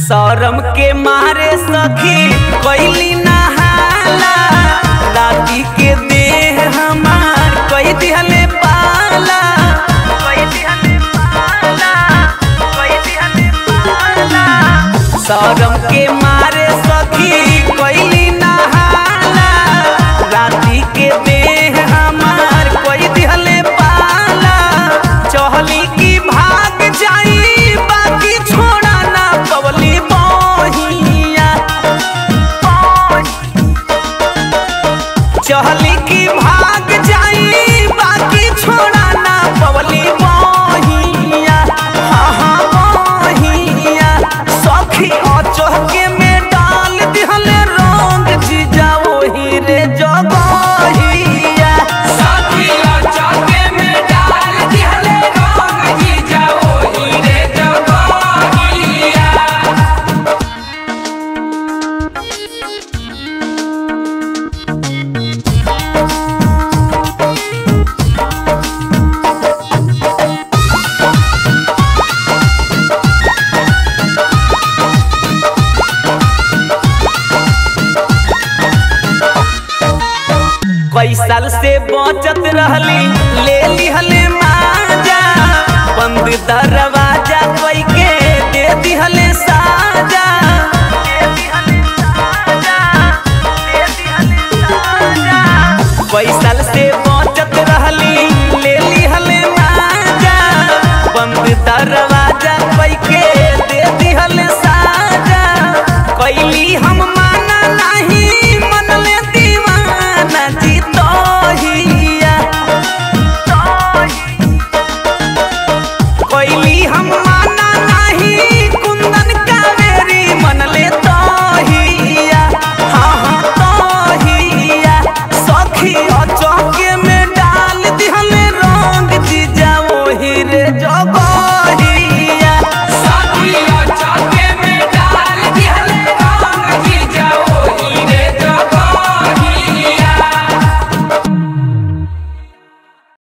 शरम के मारे सखी कैली नहाला राती के देह हमार कई दिहले पाला कई दिहले पाला कई दिहले पाला शरम के मारे सखी कैली नहाला राती के देह हमार कई दिहले पाला चहली की भाग जाई बाकी छोड़ा ना पवली बहिया चहली की भाग जाई बाकी छोड़ा ना पवली बहिया हाँ हाँ बहिया सखी अचहके में डाल दिहले रंग जीजा वही रे जगहिया साथिया चाके में डाल दिहले रंग जीजा ओही रे जगहिया कई साल से बचत रहली ले लिहले माजा बंद दरवा